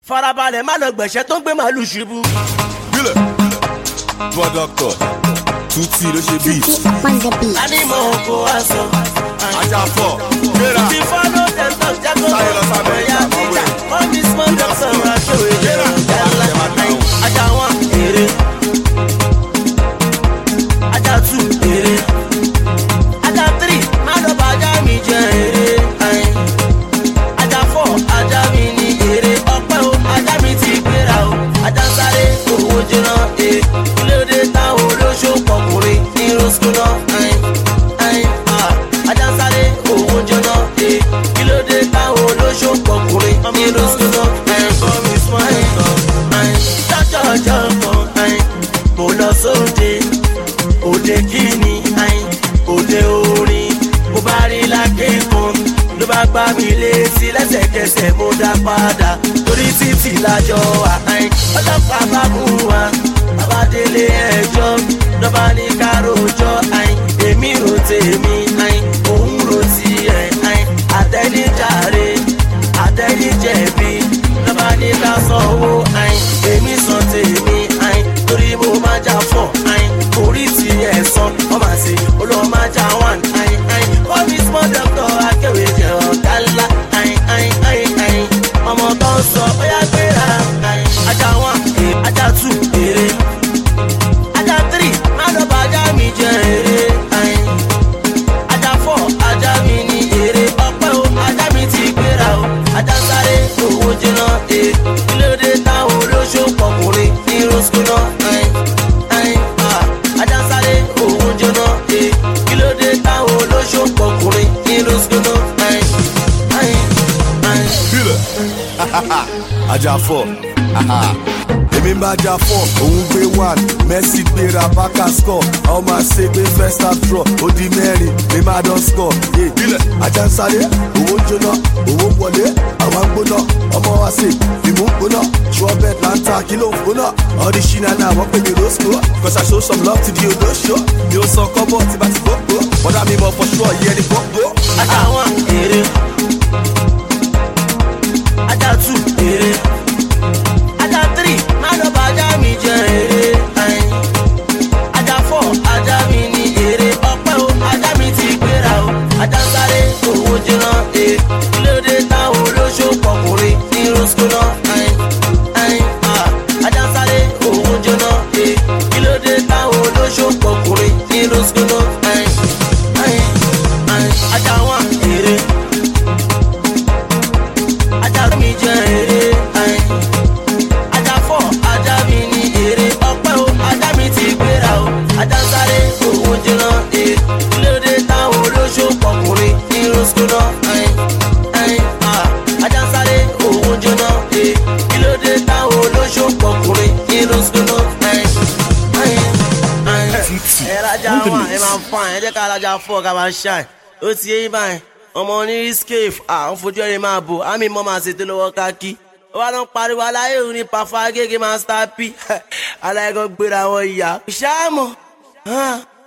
farabalẹ̀ má lọ gbẹ̀ṣẹ́ tó ń gbé màálù ṣubú. Bílẹ̀. Bọ́ dọ́kítọ̀. Tuti ló ṣe beat. on the beat. Anímọ̀ oko aṣọ. Ajá fọ̀. Gbéra. Ti fọ́nù tẹ̀sán jágó. Sáyé lọ sábẹ́ Ẹ̀yà ìjàmbá tíjà. wẹ̀. Wọ́n ní small doctor aṣọ́wé jẹ́rọ. Ẹ̀la ajá wọn èrè. Ajá two èrè. Ajá three má lọ bá ajá mi jẹ èrè. Ayin. Ajá four ajá mi ní èrè. Ọpẹ́ o ajá mi ti gbéra o. Ajá ń sáré owó jóná. Ee kílódé táwọn olóṣó pọkùnrin ní rosco náà. Ayin. Ayin. Ah. Ajá ń sáré owó jóná. Ee kílódé táwọn olóṣó pọkùnrin ní rosco náà. Ayin. Kọ́ mi small ẹ̀kọ́. Ayin. Jọ́jọ́ ọjọ́ kan. Ayin. Mo lọ sóde òde kíni ayin òde orin mo bá rí lákẹ́kọ̀ọ́ ló bá gbá mi létí lẹ́sẹ̀kẹsẹ̀ mo dá padà torí títì lájọ wà ayin ọlọ́pàá bá mú wa bàbá délé ẹjọ́ lọ́ba ní kárọ̀jọ́ ayin èmi rò tèmi ayin òun rò tiẹ̀ ayin àtẹnijàre àtẹnijẹ̀bi lọ́ba ní ká sanwó ayin èmi san tèmi ayin torí mo máa jà fọ̀ ayin orí ti ẹ̀sán ọmọ àti olóò máa jà one ayin ayin wọ́n mi small doctor akéwì jẹ́ ọ̀gá ńlá ayin ayin ayin ayin ọmọ tó ń sọ bóyá gbéra ayin ajá one eh, ajá two èrè ajá three má lọ bá ajá mi jẹ èrè ayin ajá four ajá mi ní èrè ọpẹ́ o ajá mi ti gbéra o ajá sáré owó jiná ee kílódé táwọn olóṣó pọkùnrin ní rosco náà ayin ayin ah ajá sáré owó jiná ee kílódé táwọn olóṣó pọkùnrin ní rosco náà ayin ayin ayin. Bílẹ̀. Ajá fọ̀. Èmi ń bá ajá fọ̀, òun gbé one, Messi gbéra bákà score, ọmọ àṣẹ gbé first half draw, ó di mẹ́rin, mi máa dán score. Yeah. Bílẹ̀. Ajá ń sáré, owó ń jóná, owó ń wọlé, àwọn ń gbóná, ọmọ wa ṣe, ìmú ń gbóná, trumpet là ń ta, kí ló ń gbóná? Ọdí ṣínà náà wọ́n pè mí rosco, cause I show some love to the olóṣó, mi ò san kọ́bọ̀ tí bá ti gbogbo, bọ́dá mi mọ̀ for sure, yẹ ni gbogbo. ajá one èrè ajá two èrè ajá three má lọ bá ajá mi jẹ èrè ayin ajá four ajá mi ní èrè ọpẹ́ o ajá mi ti gbéra o ajá ń sáré owó jiná ee kílódé táwọn olóṣó pọkùnrin ní rosco náà ayin ayin ah ajá ń sáré owó jiná ee kílódé táwọn olóṣó pọkùnrin ní rosco náà ayin ayin ayin ajá wọn èrè ajá mi jẹ èrè ayin ajá fọ ajá mi ní èrè ọpẹ́ o ajá mi ti gbéra o ajá ń sáré owó jiná ee kílódé táwọn olóṣó pọkùnrin ní rosco náà ayin ayin ah ajá ń sáré owó jiná ee kílódé táwọn olóṣó pọkùnrin ní rosco náà ayin ayin ayin. ẹ rajà wà ẹ máa ń fa ẹ jẹ́ ká rajà fọ́ ká máa ṣáì ó ti yé yín báyìí ọmọ ní scaf à ń fojú ẹni máa bò àmì mọ́ máa ṣètò lọ́wọ́ káàkiri ó wá lọ ń pariwo aláyé òun ní pàfà gègé máa ń star p aláyé kan gbéra wọn ìyá ṣáàmù.